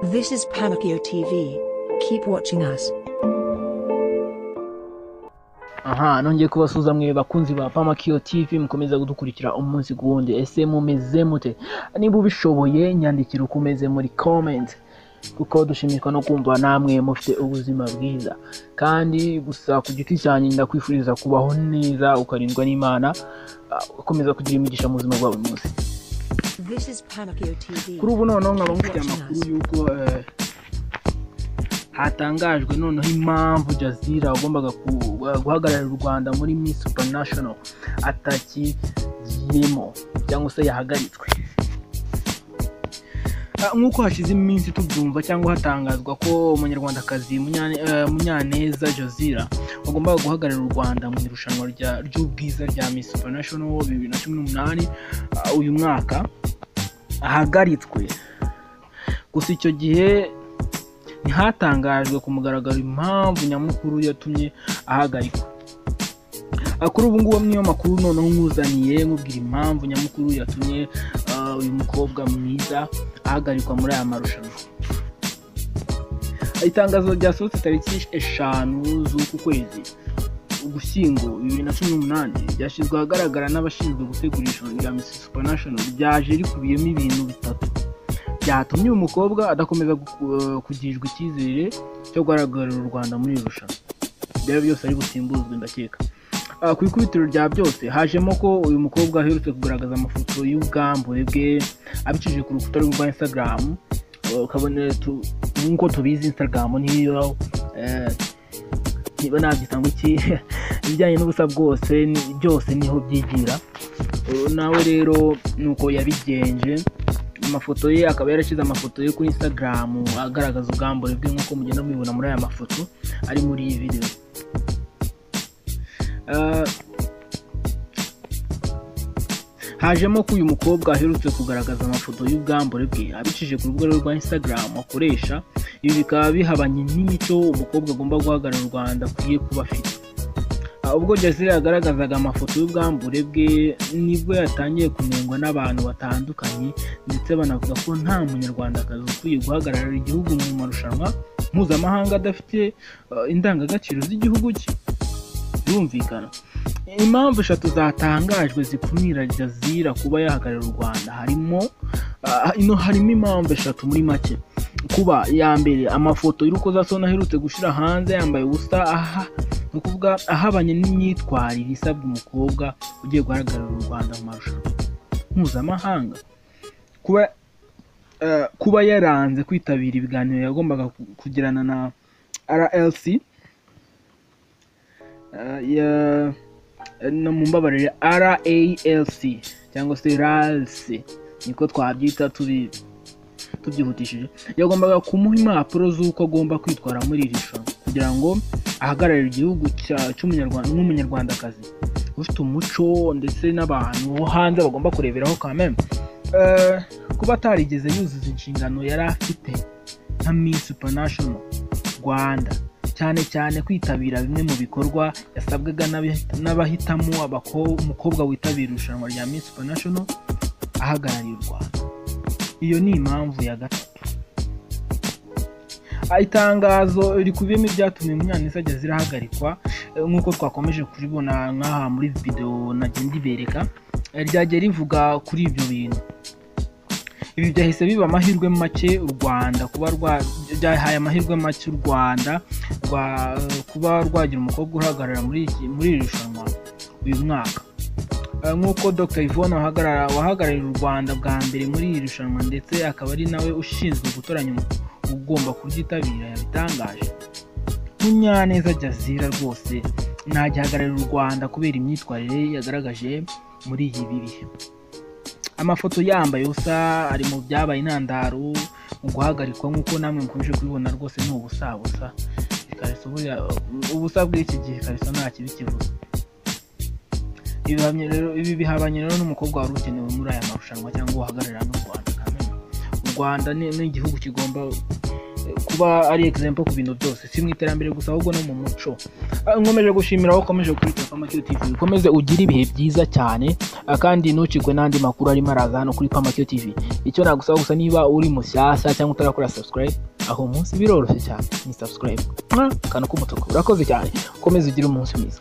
This is Pamukio TV. Keep watching us. aha nongeye kubasuhuza mwe bakunzi ba pamakiyo tv mukomeza kudukurikira umunsi ku wundi ese mumeze mute niba ubishoboye nyandikira uko umeze muri comment kuko dushimishwa no kumva namwe mufite ubuzima bwiza kandi gusa ku giti cyanjye ndakwifuriza kubaho neza ukarindwa n'imana ah, ukomeza kugira imigisha mu buzima bwa buri munsi This is Pamukio TV. kuri ubu noneho nkaba mufite amakuru y'uko eh, hatangajwe noneho impamvu jazira wagombaga ku- guhagararira u rwanda muri miss superinashono atakigiyemo cyangwa se yahagaritswe Ah, nk'uko hashize iminsi tubyumva cyangwa hatangazwa ko umunyarwandakazi Munyane- eh, munyaneza jazira wagombaga guhagararira u rwanda mu irushanwa rya- ry'ubwiza rya miss superinashono bibiri na cumi n'umunani ah, uyu mwaka ahagaritswe gusa icyo gihe ntihatangajwe ku mugaragaro impamvu nyamukuru yatumye ahagarikwa Ah, kuri ubu ngubu niyo makuru noneho nkuzaniye nkubwira impamvu nyamukuru yatumye ah, uyu mukobwa mwiza ahagarikwa muri aya marushanwa Ah, itangazo ryasohotse tariki eshanu z'uku kwezi ugushyingo bibiri na cumi n'umunani ryashyizwe ahagaragara n'abashinzwe gutegura irushanwa rya Miss Supernation ryaje rikubiyemo ibintu bitatu byatumye uyu mukobwa adakomeza gu- eh, kugirwa icyizere cyo guhagararira u Rwanda muri iri rushanwa byaba byose ari busimbuzwe ndakeka Ah, ku ikubitiro rya byose hajemo ko uyu mukobwa aherutse kugaragaza amafoto y'ubwambure bwe abicishije ku rukuta rwe rwa instagram Eh, ukabona tu- nk'uko tubizi instagram niyo eh, niba nabyita ngo iki ibijyanye n'ubusa bwose ni- byose niho byigira Uyu nawe rero nuko yabigenje amafoto ye akaba yarashyize amafoto ye kuri instagram agaragaza ubwambure bwe nk'uko mugenda mubibona muri aya mafoto ari muri iyi video Ah, hajemo ko uyu mukobwa aherutse kugaragaza amafoto y'ubwambure bwe abicishije ku rubuga rwe rwa instagram akoresha ibi bikaba bihabanye n'imico umukobwa agomba guhagarara u rwanda akwiye kuba afite Ah, ubwo jazira yagaragazaga amafoto y'ubwambure bwe nibwo yatangiye kunengwa n'abantu batandukanye ndetse banavuga ko nta munyarwandakazi ukwiye guhagararira igihugu mu marushanwa mpuzamahanga adafite ah, indangagaciro z'igihugu cye birumvikana impamvu eshatu zatangajwe zikumira jazira kuba yahagararira u rwanda harimo ah, ino harimo impamvu eshatu muri make kuba ya mbere amafoto y'urukozasoni aherutse gushyira hanze yambaye ubusa aha ni ukuvuga ahabanye n'imyitwarire isabwa umukobwa ugiye guhagararira u rwanda mu marushanwa mpuzamahanga kuba eh, kuba yaranze kwitabira ibiganiro yagombaga ku- kugirana na rlc eh, ya- no mu mbabarire RALC cyangwa se RALC niko twabyita tubi tubyihutishije yagombaga kumuha impapuro z'uko agomba kwitwara muri iri rushanwa kugira ngo ahagararire igihugu cya- cy'umunyarwanda nk'umunyarwandakazi ufite umuco ndetse n'abantu bo hanze bagomba kureberaho kameme kuba atarigeze yuzuza inshingano yari afite nka Miss Supernashono Rwanda cyane cyane kwitabira bimwe mu bikorwa yasabwaga n'abahi- n'abahitamo abako- umukobwa witabira irushanwa rya Miss Supernashono ahagarariye u Rwanda iyo ni impamvu ya gatatu Ah, itangazo rikubiyemo ibyatumye munyaneza jazira ahagarikwa eh, nk'uko twakomeje kuribona nk'aha muri videwo nagenda ibereka eh, ryagiye rivuga kuri ibyo bintu ibi byahise biba amahirwe make u rwanda kuba rwa- byahaye amahirwe make u rwanda rwa kuba rwagira umukobwa uhagarara muri iki- muri iri rushanwa uyu mwaka Eh, nk'uko dr yvonne wahagarara- wahagarariye u rwanda bwa mbere muri iri rushanwa ndetse akaba ari nawe ushinzwe gutoranya umu- ugomba kuryitabira yabitangaje munyaneza jazira rwose ntagihagararira u rwanda kubera imyitwarire ye yagaragaje muri iyi bibi amafoto yambaye ubusa ari mu byabaye intandaro mu guhagarikwa nk'uko namwe mukomeje kubibona rwose ni ubusabusa ikariso buriya- ubusa bw'iki gihe ikariso nta kibi kivuze Ibi bihamye rero- ibi bihabanye rero n'umukobwa wari ukenewe muri aya marushanwa cyangwa uhagararira n'u rwanda Kamena. u rwanda ni ni igihugu kigomba kuba ari example ku bintu byose si mu iterambere gusa ahubwo no mu muco Ah, nkomeje gushimira aho ukomeje kuri pamakio tv ukomeze ugire ibihe byiza cyane ah, kandi ntucikwe n'andi makuru arimo araza hano kuri pamakio tv icyo nagusaba gusa niba uri mushyashya cyangwa utarakora subscribe aho umunsi biroroshye cyane ni subscribe Mwa, akantu k'umutuku urakoze cyane ukomeze ugire umunsi mwiza